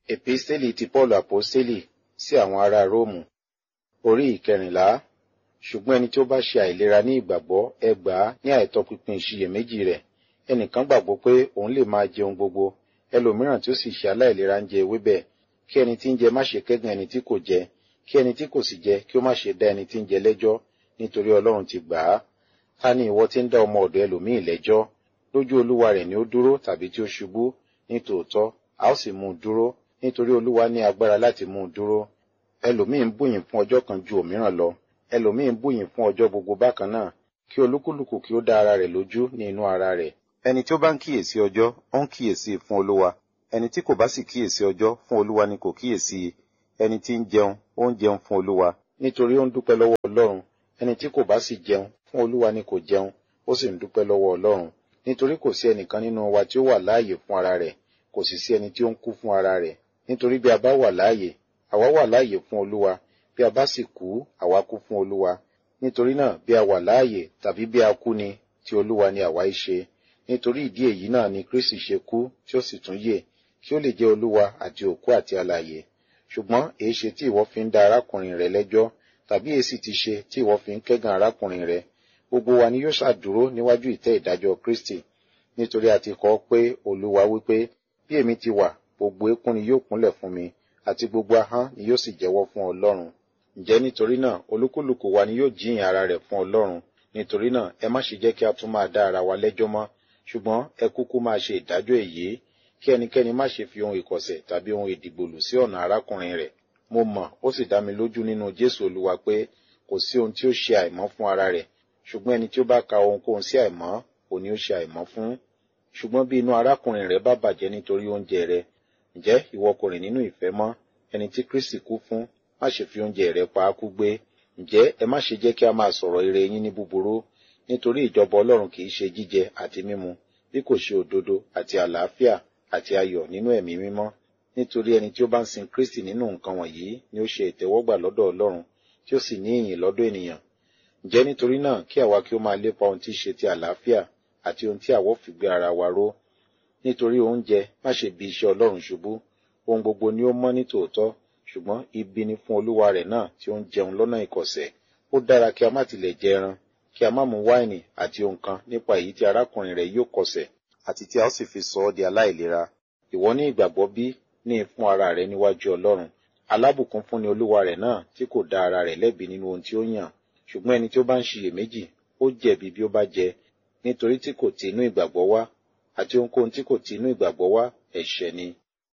Èpísítélì ti Pọ́ọ̀lù Àpọ́stélì sí àwọn ará Róòmù orí ìkẹrìnlá ṣùgbọ́n ẹni tí ó bá ṣe àìlera ní ìgbàgbọ́ ẹ gbà á ní àìtọpinpin ìṣiyèméjì rẹ̀ ẹnìkan gbàgbọ́ pé òun lè máa jẹun gbogbo ẹlòmíràn tí ó sì ṣe aláìlera ń jẹ ewébẹ̀ kí ẹni tí ń jẹ má ṣe kẹ́gàn ẹni tí kò jẹ kí ẹni tí kò sì jẹ kí ó má ṣe dá ẹni tí ń jẹ lẹ́jọ́ nítorí Ọlọ́run ti gbà á ta ni ìwọ tí ń dá ọmọ ọ̀dọ̀ ẹlòmíì lẹ́jọ́ lójú olúwa rẹ̀ ni ó dúró tàbí tí ó ṣubú ní tòótọ́ a ó sì mú un dúró nítorí olúwa ní agbára láti mú un dúró ẹlòmíì ń bùyìn fún ọjọ́ kan ju òmíràn lọ ẹlòmíì ń bùyìn fún ọjọ́ gbogbo bákan náà kí olúkúlùkù kí ó dá ara rẹ̀ lójú ní inú ara rẹ̀ ẹni tí ó bá ń kíyèsí ọjọ́ ó ń kíyèsí fún olúwa ẹni tí kò bá sì kíyèsí ọjọ́ fún olúwa ni kò kíyèsí ẹni tí ń jẹun ó ń jẹun fún olúwa nítorí ó ń dúpẹ́ lọ́wọ́ ọlọ́run ẹni tí kò bá sì jẹun fún olúwa ni kò jẹun ó sì ń dúpẹ́ lọ́wọ́ ọlọ́run nítorí kò sí ẹnìkan nínú wa tí ó wà láàyè fún ara rẹ̀ kò sì sí ẹni tí ó ń kú fún ara rẹ̀ nítorí bí a bá wà láàyè àwa wà láàyè fún olúwa bí a bá sì kú àwa kú fún olúwa nítorí náà bí a wà láàyè tàbí bí a kú ni ti olúwa ni àwa í ṣe nítorí ìdí èyí náà ni kristi ṣe kú tí ó sì tún yè kí ó lè jẹ́ olúwa àti òkú àti alààyè ṣùgbọ́n èé ṣe tí ìwọ fi ń dá arákùnrin rẹ lẹ́jọ́ tàbí èsì ti ṣe tí ìwọ fi ń kẹ́gàn arákùnrin rẹ gbogbo wa ni yóò ṣàdúró níwájú ìtẹ́ ìdájọ́ kristi nítorí a ti kọ pé olúwa wípé bí èmi ti wà gbogbo eékún ni yóò kúnlẹ̀ fún mi àti gbogbo ahọ́n ni yóò sì jẹ́wọ́ fún ọlọ́run ǹjẹ́ nítorí náà olúkúlùkù wa ni yóò jíyìn ara rẹ̀ fún ọlọ́run nítorí náà ẹ má ṣe jẹ́ kí a tún máa dá ara wa lẹ́jọ́ mọ́ ṣùgbọ́n ẹ kúkú máa ṣe ìdájọ́ èyí kí ẹnikẹ́ni má ṣe fi ohun ìkọ̀sẹ̀ tàbí ohun ìdìgbòlù sí ọ̀nà arákùnrin rẹ̀ mo mọ̀ ó sì dá mi lójú nínú jésù olúwa pé kò sí ohun tí ó ṣe àìmọ́ fún ara rẹ̀ ṣùgbọ́n ẹni tí ó bá ka ohunkóhun sí àìmọ́ òun ni ó ṣe àìmọ́ fún ṣùgbọ́n bí inú arákùnrin rẹ̀ bá bàjẹ́ nítorí oúnjẹ rẹ̀ ǹjẹ́ ìwọ kò rìn nínú ìfẹ́ mọ́ ẹni tí kristi kú fún má ṣe fi oúnjẹ rẹ̀ pa á kú gbé ǹjẹ́ ẹ má ṣe jẹ́ kí a máa sọ̀rọ̀ ire yín ní búburú nítorí ìjọba ọlọ́run kì í ṣe jíjẹ àti mímu bí kò ṣe òdodo àti àlàáfíà àti ayọ̀ nínú ẹ̀mí mímọ́ nítorí ẹni tí ó bá ń sin kristi nínú nǹkan wọ̀nyí ni ó ṣe ìtẹ́wọ́gbà lọ́dọ̀ ọlọ́run tí ó sì ní ìyìn lọ́dọ̀ ènìyàn ǹjẹ́ nítorí náà kí àwa kí ó máa lépa ohun tí í ṣe ti àlàáfíà àti ohun tí àwọ̀ fi gbé ara wa ró nítorí oúnjẹ má ṣe bi iṣẹ́ ọlọ́run ṣubú ohun gbogbo ni ó mọ́ ní tòótọ́ ṣùgbọ́n ibi ni fún olúwa rẹ̀ náà tí ó ń jẹun lọ́nà ìkọ̀sẹ̀ ó dára kí a má tilẹ̀ jẹ ẹran kí a má mu wáìnì àti ohun kan nípa èyí tí arákùnrin rẹ̀ yóò kọsẹ̀ àti tí a ó sì fi sọ ọ́ di aláìlera ìwọ ní ìgbàgbọ́ bí ní fún ara rẹ̀ níwájú ọlọ́run alábùkún fún ni olúwa rẹ̀ náà tí kò dá ara rẹ̀ lẹ́bi nínú ohun tí ó yàn ṣùgbọ́n ẹni tí ó bá ń ṣiyèméjì ó jẹ̀bi bí ó bá jẹ nítorí tí kò ti inú ìgbàgbọ́ wá àti ohunkóhun tí kò ti inú ìgbàgbọ́ wá ẹ̀ṣẹ̀ ni.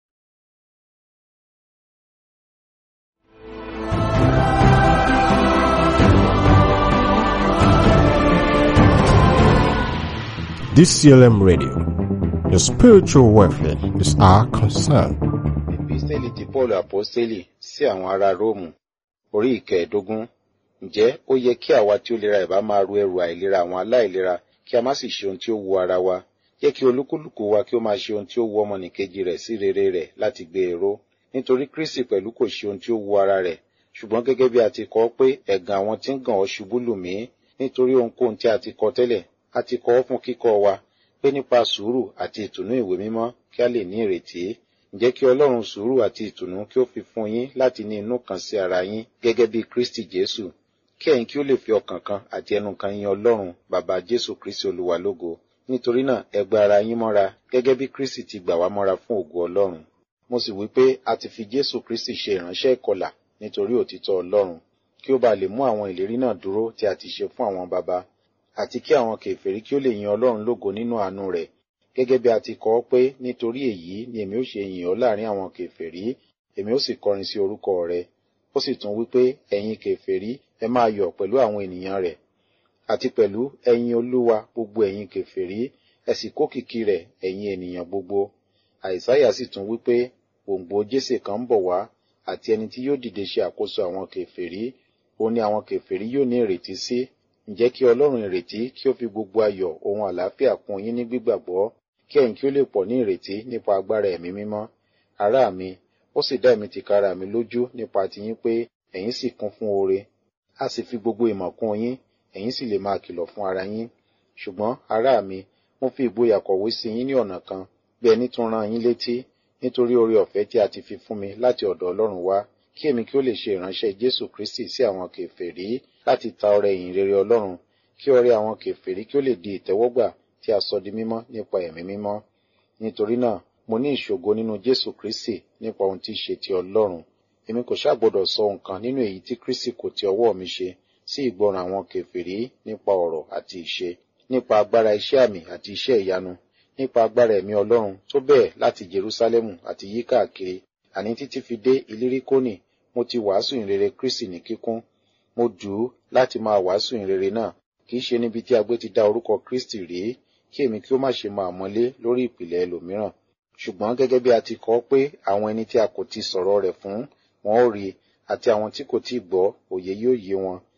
DCLM Radio. Your spiritual welfare is our concern. Èpísítélì ti Pọ́ọ̀lù Àpọ́stélì sí àwọn ará Róòmù orí ìkẹẹ̀ẹ́dógún. Ǹjẹ́ ó yẹ kí àwa tí ó lera ìbá máa ru ẹrù àìlera àwọn aláìlera kí a má sì ṣe ohun tí ó wu ara wa? Jẹ́ kí olúkúlùkù wa kí ó máa ṣe ohun tí ó wu ọmọnìkejì rẹ̀ sí rere rẹ̀ láti gbé e ró. Nítorí Kristi pẹ̀lú kò ṣe ohun tí ó wu ara rẹ̀. Ṣùgbọ́n gẹ́gẹ́ bí a ti kọ pé ẹ̀gàn àwọn tí ń gàn ọ́ ṣubú lù mí nítorí ohunkóhun tí a ti kọ tẹ́lẹ̀ a ti kọ ọ́ fún kíkọ́ wa pé nípa sùúrù àti ìtùnú ìwé mímọ́ kí a lè ní ìrètí ǹjẹ́ kí ọlọ́run sùúrù àti ìtùnú kí ó fi fún yín láti ní inú kan sí ara yín gẹ́gẹ́ bí kristi jésù kí ẹ̀yin kí ó lè fi ọkàn kan àti ẹnu kan yin ọlọ́run bàbá jésù kristi olúwa lógo nítorí náà ẹ gba ara yín mọ́ra gẹ́gẹ́ bí kristi ti gbà wá mọ́ra fún ògo ọlọ́run mo sì wí pé a ti fi jésù kristi ṣe ìránṣẹ́ ìkọlà nítorí òtítọ́ ọlọ́run kí ó bá lè mú àwọn ìlérí náà dúró tí a ti ṣe fún àwọn baba àti kí àwọn kèfèrí kí ó lè yin ọlọ́run lógo nínú àánú rẹ̀ gẹ́gẹ́ bí a ti kọ ọ́ pé nítorí èyí ni èmi ó ṣe yìn ọ́ láàrin àwọn kèfèrí èmi ó sì kọrin sí orúkọ rẹ̀ ó sì tún wí pé ẹ̀yin kèfèrí ẹ máa yọ̀ pẹ̀lú àwọn ènìyàn rẹ̀ àti pẹ̀lú ẹ̀yin olúwa gbogbo ẹ̀yin kèfèrí ẹ sì kó kìkì rẹ̀ ẹ̀yin ènìyàn gbogbo àìsáyà sì tún wí pé gbòǹgbò jésè kan ń bọ̀ wá àti ẹni tí yóò dìde ṣe àkóso àwọn kèfèrí òun ni àwọn kèfèrí yóò ní ìrètí sí ǹjẹ́ kí ọlọ́run ìrètí kí ó fi gbogbo ayọ̀ ohun àlàáfíà kún yín ní gbígbàgbọ́ kí ẹ̀yin kí ó lè pọ̀ ní ìrètí nípa agbára ẹ̀mí mímọ́ ará mi ó sì dá èmi tìkára mi lójú nípa tiyín pé ẹ̀yin sì kún fún oore a sì fi gbogbo ìmọ̀ kún yín ẹ̀yin sì lè máa kìlọ̀ fún ara yín ṣùgbọ́n ará mi mo fi ìgboyà kọ̀wé sí yín ní ọ̀nà kan bí ẹni tún rán yín létí nítorí oore ọ̀fẹ́ tí a ti fi fún mi láti ọ̀dọ̀ Ọlọ́run wá kí èmi kí ó lè ṣe ìránṣẹ́ Jésù Kristi sí àwọn kèfèrí láti ta ọrẹ ìyìn rere Ọlọ́run kí ọrẹ àwọn kèfèrí kí ó lè di ìtẹ́wọ́gbà tí a sọ di mímọ́ nípa ẹ̀mí mímọ́ nítorí náà mo ní ìṣògo nínú Jésù Kristi nípa ohun tí í ṣe ti Ọlọ́run èmi kò ṣàgbọ́dọ̀ sọ nǹkan nínú èyí tí Kristi kò ti ọwọ́ mi ṣe sí ìgbọràn àwọn kèfèrí nípa ọ̀rọ̀ àti ìṣe nípa agbára iṣẹ́ àmì àti iṣẹ́ ìyanu nípa agbára ẹ̀mí Ọlọ́run tó bẹ́ẹ̀ láti Jerúsálẹ́mù àti yí káàkiri àní títí fi dé Ilíríkónì mo ti wàásù ìrere Kristi ní kíkún mo dù ú láti máa wàásù ìrere náà kì í ṣe níbi tí agbé ti dá orúkọ Kristi rí kí èmi kí ó má ṣe máa mọ́lé lórí ìpìlẹ̀ ẹlòmíràn ṣùgbọ́n gẹ́gẹ́ bí a ti kọ pé àwọn ẹni tí a kò ti sọ̀rọ̀ rẹ̀ fún wọn ó rí àti àwọn tí kò tí gbọ́ òye yóò yé wọn